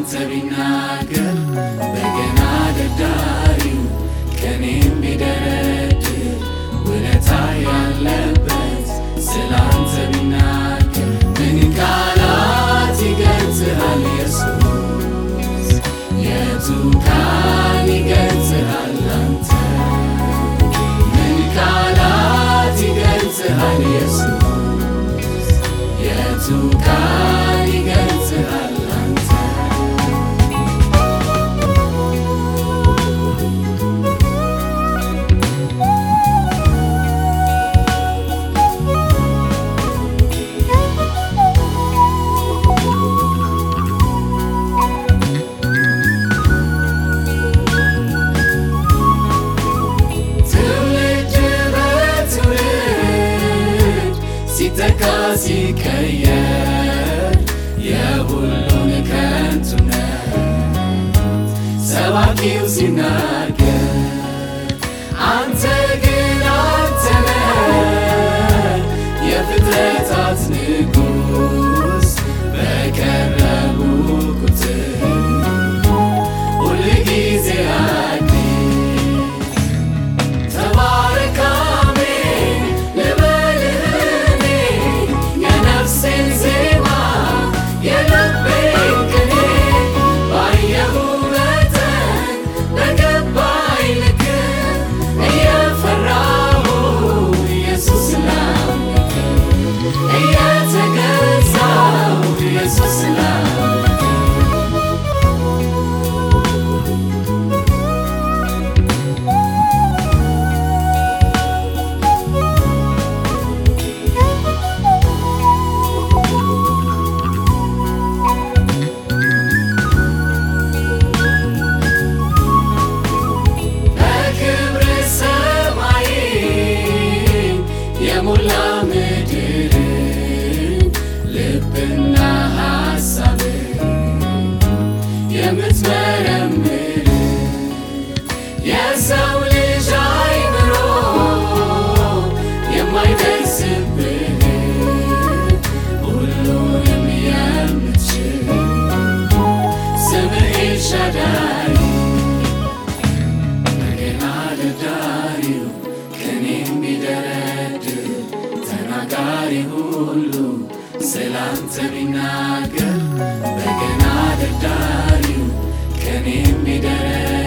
ስላንተ ቢናገር በገና ደርዳሪው ከኔም ቢደረድር ውለታ ያለበት ስላንተ ቢናገር ምን ቃላት ይገልጽሃል ኢየሱስ የቱ ቃል ይገልጽሃል አንተ ምን ቃላት ይገልጽሃል ኢየሱስ የቱ ቃል ይገልጽሃል አንተ ትውልድ በትውልድ ሲተካ ሲቀየር የሁሉን ከንቱነት ሰባኪው ሲናገር አንተ ግን አንተ ነህ የፍጥረታት ንጉሥ በቀረቡ ቁጥር ሁልጊዜ አዲስ ተባረክ አሜን ልበልህ እኔ የነፍሴን ዜማ የልቤን ቅኔ ባየሁ መጠን በገባኝ ልክ እየፈራሁ ኢየሱስ ላምልክ እየተገዛሁ ኢየሱስ ላምልክ በክብር ሰማይን የሞላ ምድርን ልብና ሐሳብን የምትመረምር የሰው ልጅ አይምሮ የማይደርስብህ ሁሉንም የምትችል ስምህ ኤልሻዳይ በገና ደርዳሪው ከኔም ቢደረድር ተናጋሪ ሁሉ ስላንተ ቢናገር በገና ደርዳሪው ከኔም ቢደረድር